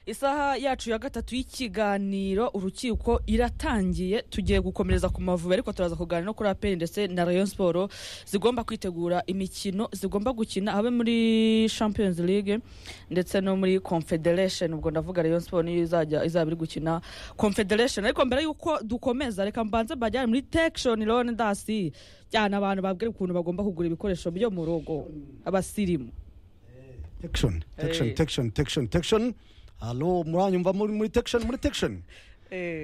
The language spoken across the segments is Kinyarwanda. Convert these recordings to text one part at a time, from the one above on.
isaha yacu ya gatatu y'ikiganiro urukiko iratangiye tugiye gukomereza ku mavubi ariko turaza kuganira no kuri aperi ndetse na rayon siporo zigomba kwitegura imikino zigomba gukina habe muri champions league ndetse no muri confederation ubwo ndavuga rayon siporo niyo izajya izaba iri gukina confederation ariko mbere y'uko dukomeza reka mbanze mbajyane muri tekishoni loni dasi cyane abantu babwira ukuntu bagomba kugura ibikoresho byo mu rugo abasirimu tekishoni tekishoni tekishoni tekishoni tekishoni halo muranyumva muri muri tekishoni muri tekishoni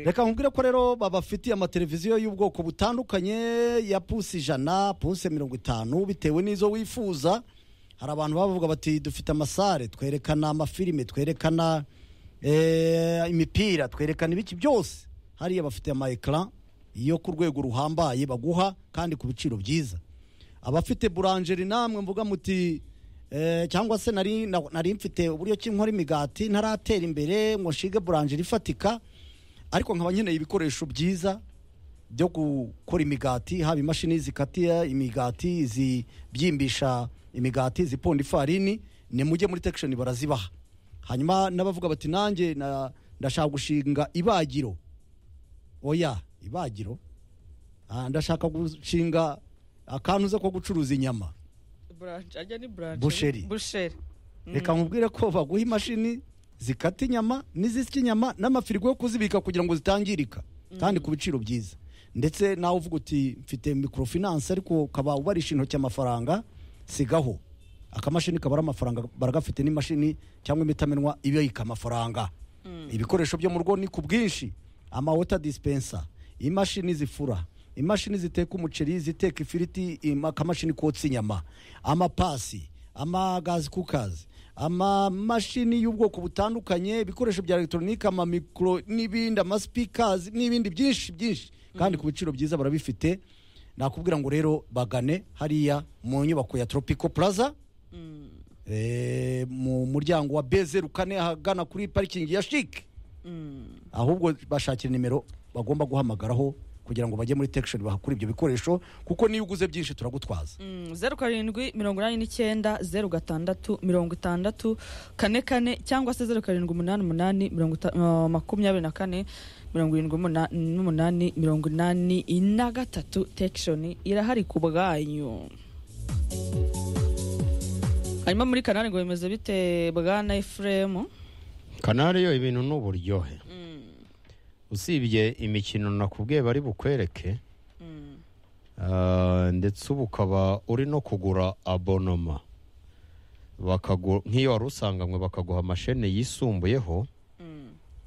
reka nkubwire ko rero babafitiye amateleviziyo y'ubwoko butandukanye ya pusi ijana pusi mirongo itanu bitewe n'izo wifuza hari abantu bavuga bati dufite amasare twerekana amafilime twerekana eh, imipira twerekana ibiki byose hariya bafite ama ekara yo ku rwego ruhambaye baguha kandi ku biciro byiza abafite buranjeri namwe mvuga muti eh, cyangwa se nari na- nari mfite uburyo ki nkora imigati ntaratera imbere ngo nshige buranjeri ifatika ariko nkaba nkeneye ibikoresho byiza byo gukora imigati haba imashini zikatira imigati zibyimbisha imigati ziponda ifarini ni mujye muri tekishoni barazibaha hanyuma n'abavuga bati nanjye na- ndashaka gushinga ibagiro oya ibagiro Ah, ndashaka gushinga akantu uza ko gucuruza inyama buranje ajya ni buranje Busheri. busheri reka nkubwire ko baguha imashini zikata inyama n'izisya inyama n'amafirigo yo kuzibika kugira ngo zitangirika kandi ku biciro byiza ndetse nawe uvuga uti mfite microfinance ariko ukaba ubarisha intoki amafaranga sigaho akamashini kabara amafaranga baragafite n'imashini cyangwa imitamenwa ibika amafaranga ibikoresho byo mu rugo ni ku bwinshi amawota dispensa imashini zifura imashini ziteka umuceri iziteka ifiriti im- akamashini kotsa inyama amapasi amagazi kukazi amamashini y'ubwoko butandukanye ibikoresho bya elegitoronike amamikoro n'ibindi amasipikazi n'ibindi byinshi byinshi kandi ku biciro byiza barabifite nakubwira ngo rero bagane hariya mu nyubako ya tropico plaza Eh, mu muryango wa bezeru kane ahagana kuri parikingi ya shike ahubwo bashakira nimero bagomba guhamagaraho kugira ngo bajye muri tekishoni bahakura ibyo bikoresho kuko niyo uguze byinshi turagutwaza Mm, zeru karindwi mirongo inani n'icyenda zeru gatandatu mirongo itandatu kane kane cyangwa se zeru karindwi umunani umunani mirongo ita- ah, makumyabiri na kane mirongo irindwi n'umuna- n'umunani mirongo inani na gatatu tekishoni irahari ku bwanyu hanyuma muri kanani ngo bimeze bite bwana efuremu kanari yo ibintu ni uburyohe usibye imikino nakubwiye bari bukwereke ah, ndetse ubu ukaba uri no kugura abonoma Bakagu- nk'iyo wari usanganywe bakaguha amashene yisumbuyeho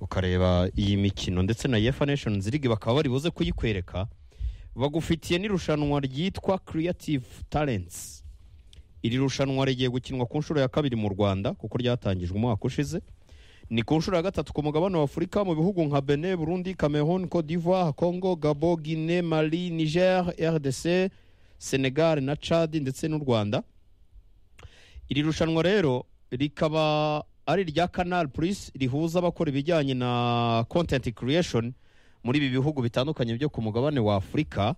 ukareba iyi mikino ndetse na yefa nation zirigi bakaba bari buze kuyikwereka bagufitiye n'irushanwa ryitwa creative talents iri rushanwa rigiye gukinwa ku nshuro ya kabiri mu rwanda kuko ryatangijwe umwaka ushize ni ku nshuro ya gatatu ku mugabane wa afurika mu bihugu nka benin burundi cameroon cote d'ivoire congo gabo guinée mali niger rdc senegal na chad ndetse n'u rwanda iri rushanwa rero rikaba ari irya canal plus rihuza abakora ibijyanye na content creation muri ibi bihugu bitandukanye byo ku mugabane wa afurika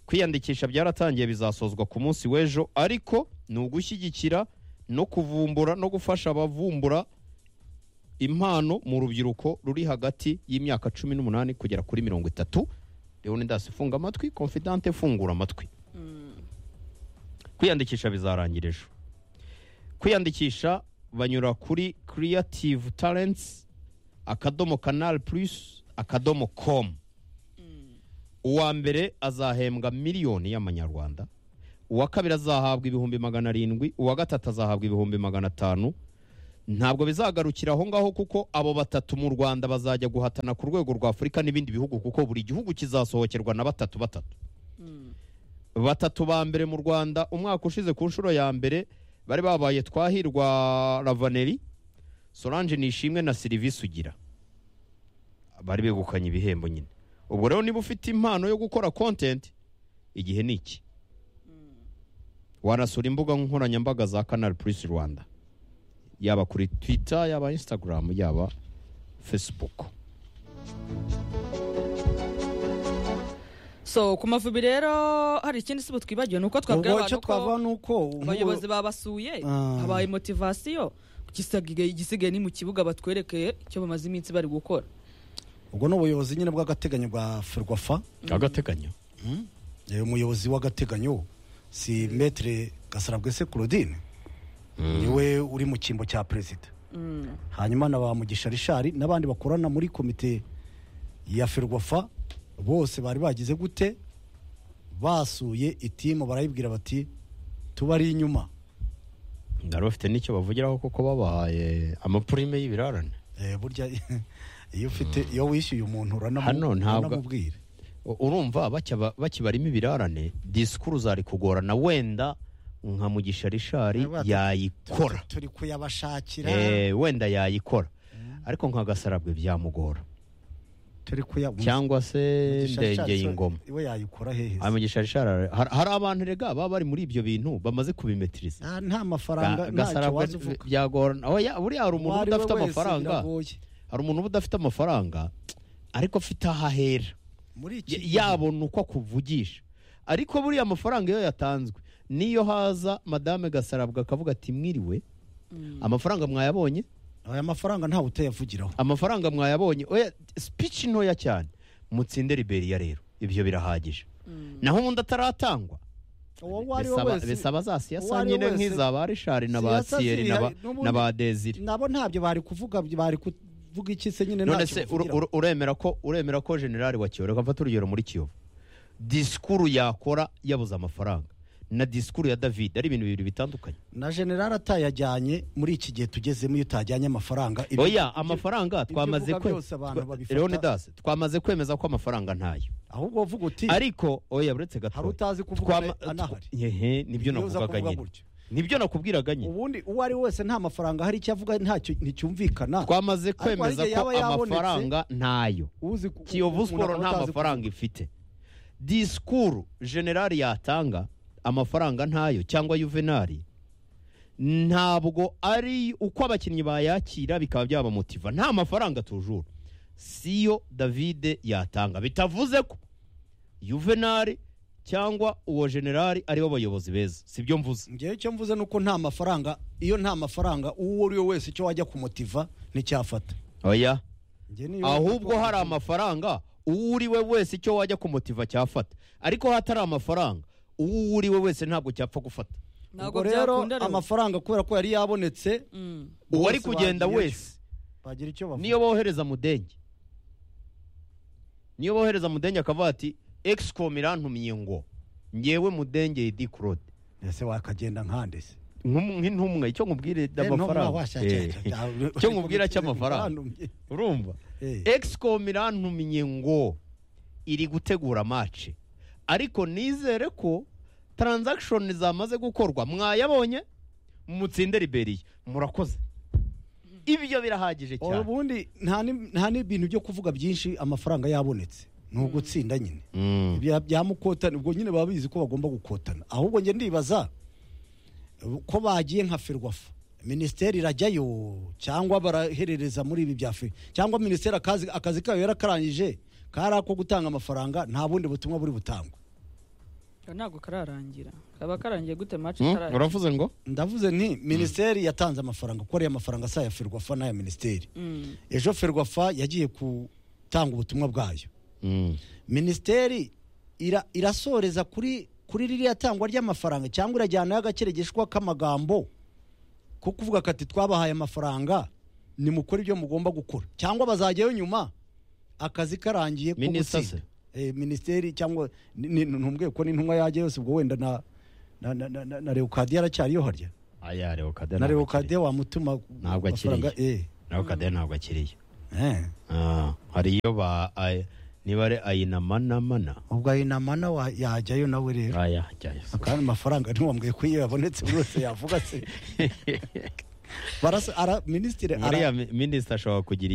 kwiyandikisha byaratangiye bizasozwa ku munsi w'ejo ariko ni ugushyigikira no kuvumbura no gufasha abavumbura impano mu rubyiruko ruri hagati y'imyaka cumi n'umunani kugera kuri mirongo itatu leonidas funga amatwi confidante fungura amatwi kwiyandikisha bizarangira ejo kwiyandikisha banyura kuri creative talents akadomo canal plus akadomo com uwa mbere azahembwa miliyoni y'amanyarwanda uwa kabiri azahabwa ibihumbi magana arindwi uwa gatatu azahabwa ibihumbi magana atanu ntabwo bizagarukira aho ngaho kuko abo batatu mu rwanda bazajya guhatana ku rwego rwa afurika n'ibindi bihugu kuko buri gihugu kizasohokerwa na batatu batatu batatu ba mbere mu rwanda umwaka ushize ku nshuro ya mbere bari babaye twahirwa ravaneri solange nishimwe na serivisi ugira bari begukanye ibihembo nyine ubwo rero niba ufite impano yo gukora kontenti igihe ni iki wanasura imbuga nkoranyambaga za kanari purisi rwanda yaba kuri twita yaba instagram yaba facebook so ku mavubi rero hari ikindi si twibagiwe ni uko twabwira ubwo abantu icyo ko twavuga ni uko nk'ubu- abayobozi babasuye Ah. habaye motivasiyo igisigaye igisigaye ni mu kibuga batwerekeye icyo bamaze iminsi bari gukora ubwo ni ubuyobozi nyine bw'agateganyo bwa ferwafa agateganyo umuyobozi w'agateganyo si metere gasarabwese claudine niwe uri mu cyimbo cya perezida hanyuma na ba mugisha rishari n'abandi bakorana muri komite ya ferwafa bose bari bagize gute basuye itimu barayibwira bati tuba ari inyuma bari bafite n'icyo bavugiraho kuko babahaye amapurime y'ibirarane Eh, burya iyo ufite iyo wishyuye umuntu Hano uranamu- ntabwo- uranamubwira U- urumva bacyaba- bakibarimo ibirarane disikuru zari kugorana wenda nka mugisha rishari Baba- yayikora turi kuyabashakira Eh, wenda yayikora ariko nka gasarabwe byamugora turi kuya cyangwa se Mugisha ndengeye Richards, ingoma iwe yayikora hehe Ah, mugisha rishari ara- hari hari abantu rega baba bari muri ibyo bintu bamaze kubimetiriza Ah, nta Ga- mafaranga ntacyo gasarabwe waza uvuga byagorana oya buriya hari umuntu uba Uwari we udafite wese amafaranga biragoye. hari umuntu uba udafite amafaranga ariko afite aho ahera muri iki Ya- yabona uko akuvugisha ariko buriya amafaranga iyo yatanzwe niyo haza madame gasarabwe akavuga ati mwiriwe amafaranga mwayabonye aya mafaranga ntawe utayavugiraho amafaranga mwayabonye oya speech ntoya cyane mutsinde liberiya rero ibyo birahagije naho ubundi ataratangwa uwo wari we bisaba wese bisaba za siyasa uwari nyine wese- nk'iza ba rishari na ba Siyasa siyeri na ba- zihari, n'ubundi- na ba deziri nabo ntabyo bari kuvuga bari kuvuga iki se nyine none ntacyo se bavugiraho. ur- ur- uremera ko uremera ko generali wa kiyovu reka mfate urugero muri kiyovu disikuru yakora yabuze amafaranga na disikuru ya david ari ibintu bibiri bitandukanye na generali atayajyanye muri iki gihe tugezemo iyo utajyanye amafaranga ibyo- oya amafaranga ibyo twamaze uvuga kwe- byose abantu twa- babifata- leonidas twamaze kwemeza ko amafaranga ntayo ahubwo uvuga uti ariko oya buretse hari gato utazi kuvuga anahari nibyo Iyo uza navugaga kuvuga nyine gutyo. nibyo nakubwiraga nyine ubundi uwo ari we wese nta mafaranga hari icyo avuga ntacyo nticyumvikana twamaze hari igihe kwemeza ko yaba yabonetse. amafaranga ntayo uzi ku- kiyovu umuntu siporo akaba nta atazi mafaranga ifite disikuru generali yatanga amafaranga ntayo cyangwa yuvenali ntabwo ari uko abakinnyi bayakira bikaba byabamotiva nta mafaranga tujuru siyo davide yatanga bitavuze ko yuvenali kuvuga. uwo generali aribo bayobozi beza sibyo mvuze Njyewe icyo mvuze ni uko nta mafaranga iyo nta mafaranga uwo ari we wese icyo wajya kumutiva nticyafata oya Njye niyo- ahubwo hari amafaranga uwo uri we wese icyo wajya kumutiva cyafata ariko hatari amafaranga uwo uri we wese ntabwo cyapfa gufata ntabwo ubwo rero byakunda rero amafaranga kubera ko yari yabonetse Mm. uwo ari bose kugenda bagiyeyo. wese bagira icyo bavuga niyo bohereza mudenge niyo bohereza mudenge akavuga ati egisikom irantumiye ngo ngewe mudenge yedi kurode ese wakagenda nkande se Nk'um- nk'intumwa icyo nkubwire Eh, ntumwa amafaranga washakira- Eh. icyo nkubwira cy'amafaranga urumva Eh. egisikom irantumiye ngo iri gutegura mace ariko nizere ko taranzakishoni zamaze gukorwa mwayabonye mutsinde liberiya murakoze ibyo birahagije cyane ubundi nta ni- nta n'ibintu byo kuvuga byinshi amafaranga yabonetse ni ugutsinda nyine Mm. Ibya- byamukotana ubwo nyine baba bizi ko bagomba gukotana ahubwo njye ndibaza eh, ko bagiye nka ferwafa minisiteri irajyayo cyangwa baraherereza muri ibi bya fe cyangwa minisiteri akazi, akazi kayo yarakarangije kari ako gutanga amafaranga nta bundi butumwa buri butangwa ntabwo kararangira kaba karangiye gute match Mm, itararangira. uravuze ngo ndavuze nti minisiteri yatanze amafaranga ko ariya mafaranga si aya ferwafa n'aya minisiteri Mm. ejo ferwafa yagiye gutanga ubutumwa bwayo Mm. minisiteri ira, irasoreza kuri kuri ririya tangwa ry'amafaranga cyangwa irajyanaho agakeregeshwa k'amagambo ko kuvuga ko ati twabahaye amafaranga nimukore ibyo mugomba gukora cyangwa bazajyayo nyuma akazi karangiye ko Minisita gutsinda. Eh, minisiteri cyangwa ni- ni- ntumbwiye ko n'intumwa yajya yose ubwo wenda na na, na, na, na, na Leokadiya aracyariyo harya aya rewokade na Leokadiya wamutuma Ntabwo amafaranga, eh rewokade ntabwo akiriye eh Ah, hari iyo ba ay- niba ari ayinamanamana ubwo ayinamana wa- yajyayo nawe rero aya jyayo kandi amafaranga ntiwambwiye ko iyo yabonetse buri wese yavuga se barasa ara minisitiri ara uriya mi- minisita ashobora kugira